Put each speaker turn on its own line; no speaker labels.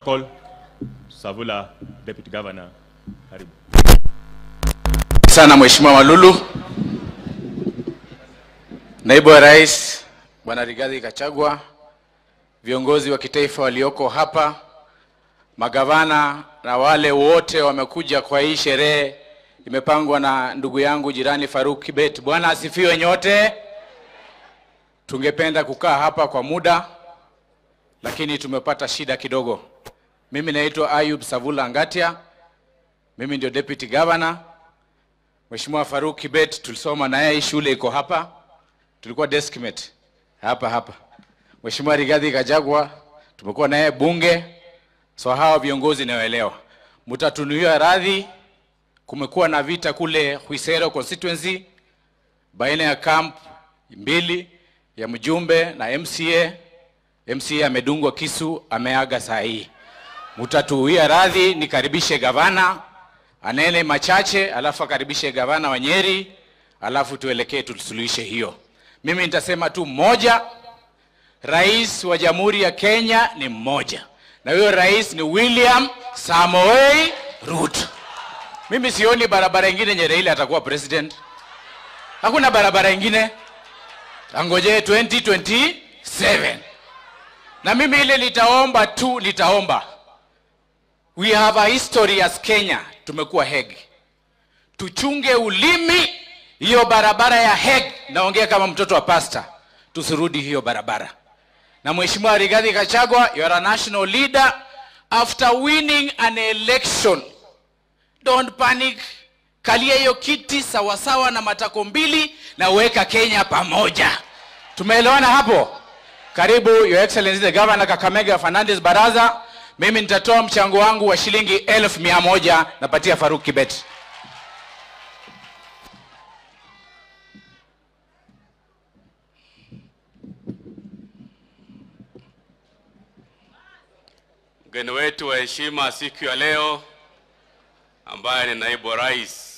Call Savula, Deputy Governor. Karibu.
sana Mheshimiwa Malulu. Naibu wa Rais Bwana Rigathi Gachagua, viongozi wa kitaifa walioko hapa, magavana na wale wote wamekuja kwa hii sherehe imepangwa na ndugu yangu jirani Faruk Kibet. Bwana asifiwe nyote. Tungependa kukaa hapa kwa muda, lakini tumepata shida kidogo. Mimi naitwa Ayub Savula Ngatia, mimi ndio deputy governor. Mheshimiwa Faruk Kibet tulisoma naye, hii shule iko hapa, tulikuwa deskmate hapa hapa. Mheshimiwa Rigathi Gachagua tumekuwa naye bunge, so hawa viongozi nawaelewa. Mtatunuia radhi, kumekuwa na vita kule Huisero constituency baina ya camp mbili ya mjumbe na MCA. MCA amedungwa kisu, ameaga saa hii. Mtatuia radhi, nikaribishe gavana anene machache, alafu akaribishe gavana wa Nyeri, alafu tuelekee tusuluhishe hiyo. Mimi nitasema tu moja, rais wa Jamhuri ya Kenya ni mmoja, na huyo rais ni William Samoei Ruto. Mimi sioni barabara ingine yenye Raila atakuwa president. Hakuna barabara ingine, angojee 2027 na mimi ile litaomba tu, litaomba We have a history as Kenya, tumekuwa Hague. Tuchunge ulimi, hiyo barabara ya Hague, naongea kama mtoto wa pasta, tusirudi hiyo barabara. Na Mheshimiwa Rigathi Gachagua, you are a national leader. After winning an election, don't panic. Kalia hiyo kiti sawasawa na matako mbili na weka Kenya pamoja. Tumeelewana hapo? Karibu Your Excellency the Governor Kakamega Fernandes Baraza. Mimi nitatoa mchango wangu wa shilingi elfu mia moja napatia Faruk Kibet.
Mgeni wetu wa heshima siku ya leo ambaye ni naibu wa rais